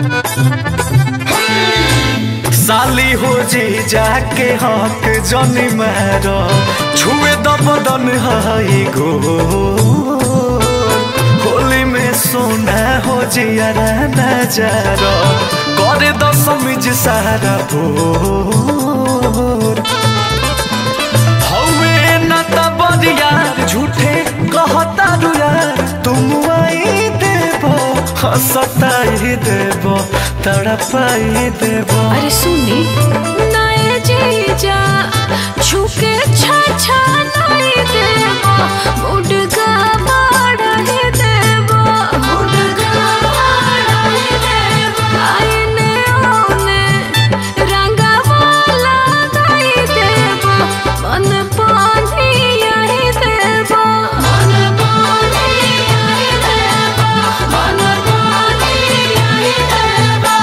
साली हो जी जाके हक जनी मारो छुए दबदन हाई गो होली में सोना हो जियारा नजारो करे दसमिज सारा भोर हवे न त बरियार झूठे कहता रुयार तुम आई देबो हंसताई देबो तड़पाई देबो अरे सुनी नए जीजा छुके छा छा नहीं देबो मुडगा बाड़े देबो मुडगा बाड़े देबो आईने ओने रंगा वाला नहीं देबो मन पानी आई देबो मन पानी आई देबो मन पानी आई देबो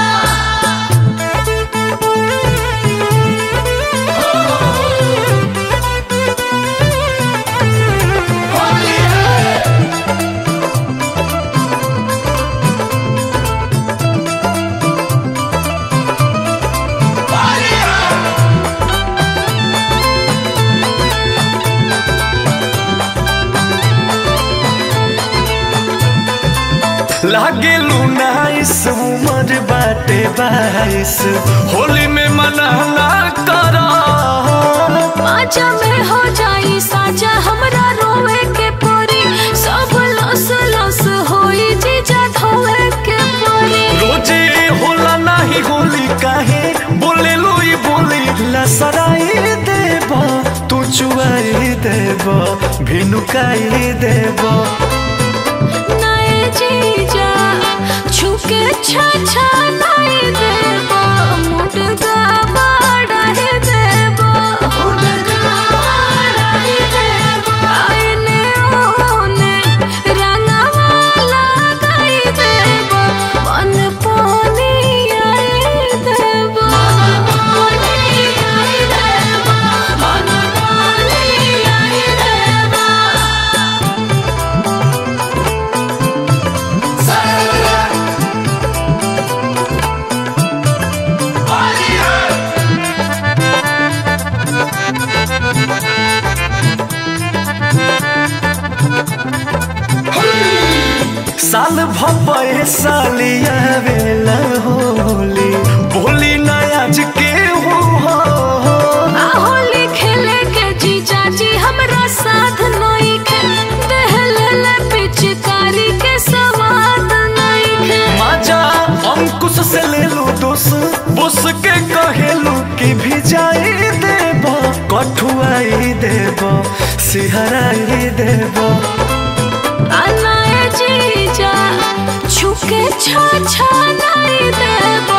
लागे लुनाइस उमर बाटे बाईस होली में मना ना करो पाचा में हो जाई साजा हमरा रोवे के परी सब लस लस होई जीजा धोवे के परी रोजे होला नाही होली काहे बोले लोई बोली लसराई देबो तू चुआई देबो भिनुकाई देबो नए जीजा छुके छा छा नहीं देबो मुडगा बाड़े देबो मुडगा बाड़े देबो आईने ओने रंगा वाला गाई देबो मन पानी आई देबो पानी आई देबो मन पानी आई देबो साल भपे सालिया बेला होली बोली नयाज के हो आ होली खेले के जीजा जी हमरा साथ नहीं खे दहल पिचकारी के सवाद नहीं खे माजा अंकुश से ले लो दोस बुस के कहेलू कि भिजाई देबो कठुआई देबो सिहराई देबो आ नए जीजा छुके छा छा नहीं देब